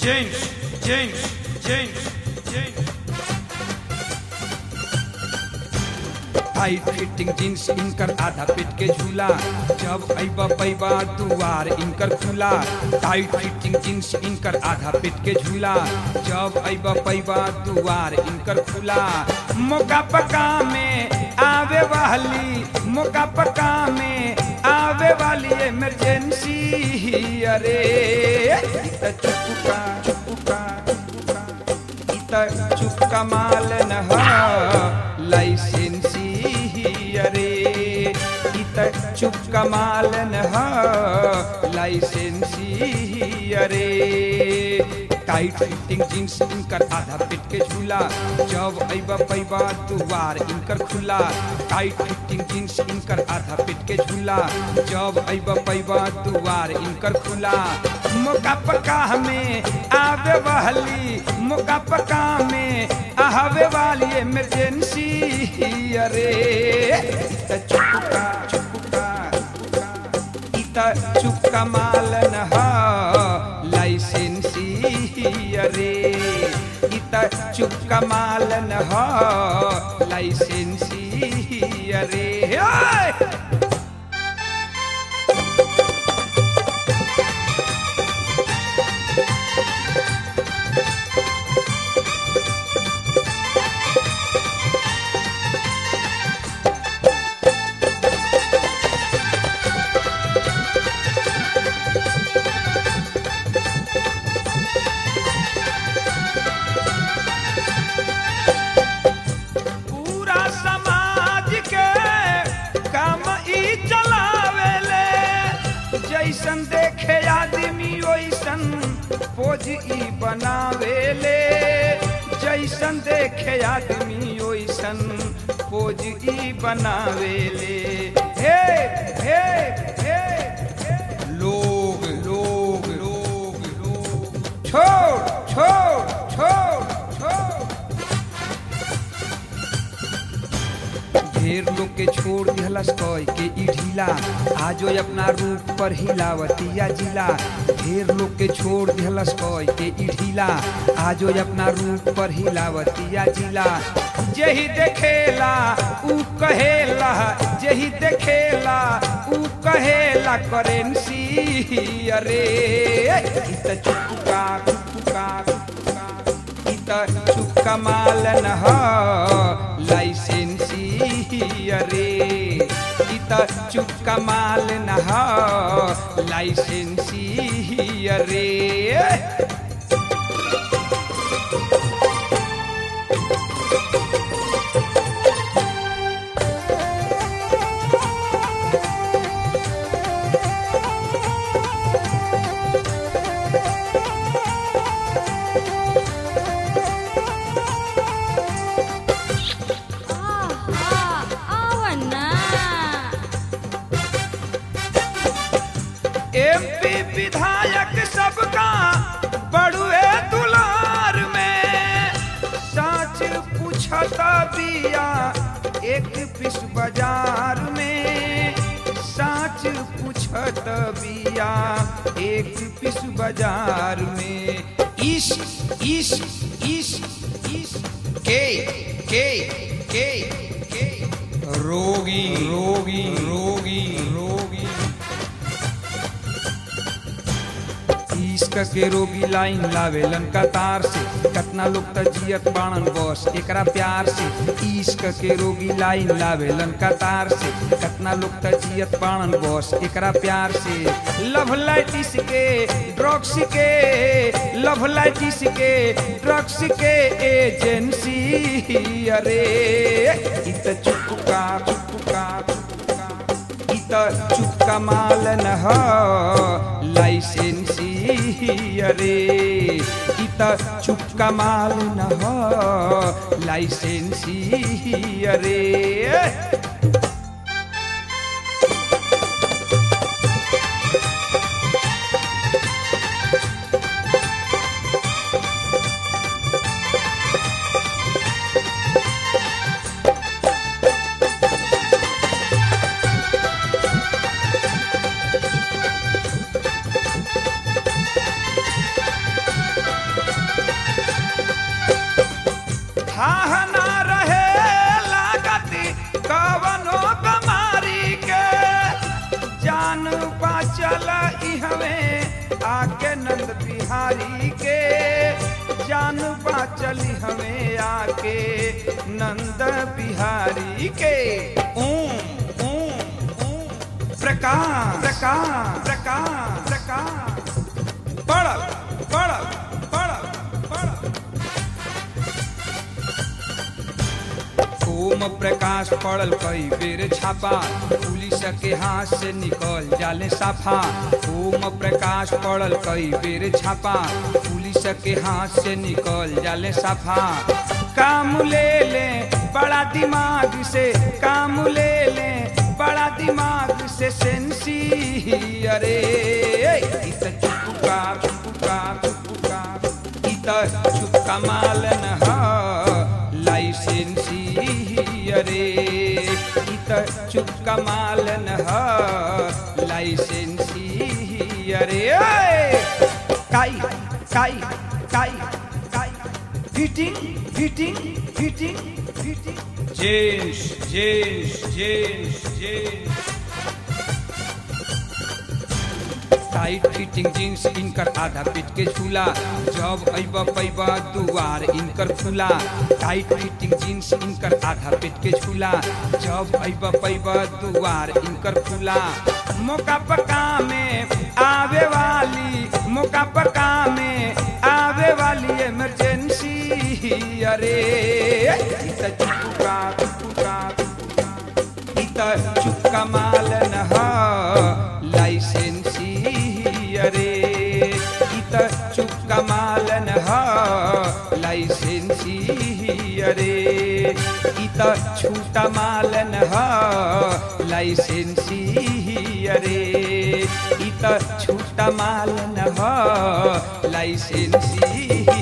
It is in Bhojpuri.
James, James, James, James. Tight fitting jeans इनकर आधा पेट के झूला जब अइबा पैबा दुआर इनकर खुला टाइट फिटिंग जींस इनकर आधा पेट के झूला जब अइबा पैबा दुआर इनकर खुला मौका पका में आवे वाली मौका पका में आवे वाली इमरजेंसी अरे इत चुपका चुपका चुपका इत चुपका माल न ह लाइसेंसी अरे इत चुपका माल न ह लाइसेंसी अरे टाइट फिटिंग जींस इनकर आधा पेट के झूला जब अइबा पैबा दुआर इनकर खुला टाइट फिटिंग जींस इनकर आधा पेट के झूला जब अइबा पैबा दुआर इनकर खुला मौका पका हमें आवे वाली मौका पका में आवे वाली इमरजेंसी अरे त चुपका चुपका इत चुपका माल न ह लाइसेंसी अरे इत चुपका माल न ह लाइसेंसी अरे ओए! पूरा समाज के काम ई चलावेले जैसन देखे आदमी वैसन पोज ई बनावेले जैसन देखे आदमी वैसन पोज ई बनावेले हे हे हे हे। लोग लोग लोग लोग छोड़ छोड़ छोड़ छोड़ ढेर लोग के छोड़ दिहलस कय के ई ढीला आजो अपना रूप पर हिलावतिया जिला ढेर लोग के छोड़ दिहलस कय के ई ढीला आजो अपना रूप पर हिलावतिया जिला जेही देखेला ऊ कहेला जेही देखेला ऊ कहेला करेंसी अरे इ त चुपका चुपका चुपका इत चुपका माल न ह लाइसेंसी अरे इत चुपका माल न ह लाइसेंसी अरे आहा, आवना एमपी विधायक सबका बड़ुए दुलार में साच पूछता बिया एक पिस बाजार में साच पूछत बिया एक पिस बाजार में इस इस इस इस के के के के रोगी रोगी रोगी रोगी इश्क के रोगी लाइन लावेलन कतार से कतना लोग त जियत बाणन बस एकरा प्यार से इश्क के रोगी लाइन लावेलन कतार से कतना लोग त जियत बाणन बस एकरा प्यार से लव लाइटिस के ड्रग्स के लव लाइटिस के ड्रग्स के एजेंसी अरे इत चुपका चुपका चुपका इत चुपका माल न ह लाइसेंसी अरे इत चुपका माल न ह लाइसेंसी अरे थाह ना रहे लागती कवनो कमारी के जान बाचल इहवे आके नंद बिहारी के जान बाचल हमें आके नंद बिहारी के ओम ओम ओम प्रकाश प्रकाश प्रकाश प्रकाश पड़ल पड़ल पड़ल पड़ल ओम प्रकाश पड़ल कई बेर छापा पुलिस के हाथ से निकल जाले साफा ओम प्रकाश पड़ल कई बेर छापा पुलिस के हाथ से निकल जाले साफा काम ले ले बड़ा दिमाग से काम ले ले बड़ा दिमाग से सेंसी अरे इत चुपका चुपका चुपका इत चुपका मालन ह लाइसेंसी अरे इत चुपका मालन ह लाइसेंसी अरे काई काई काई काई fitting fitting fitting fitting jeans jeans jeans jeans tight fitting jeans इनकर आधा पीट के झूला जब अब पैबा दुआर इनकर खुला टाइट फिटिंग जींस इनकर आधा पीट के झूला जब अब पैबा दुआर इनकर खुला मौका पका में आवे वाली मौका पका में आवे वाली इमरजेंसी अरे इत चुपका चुपका इत चुपका मालन ह लाइसेंसी अरे इत चुपका मालन ह लाइसेंसी अरे इत छूटा मालन ह लाइसेंसी अरे इत छूटा मालन ह लाइसेंसी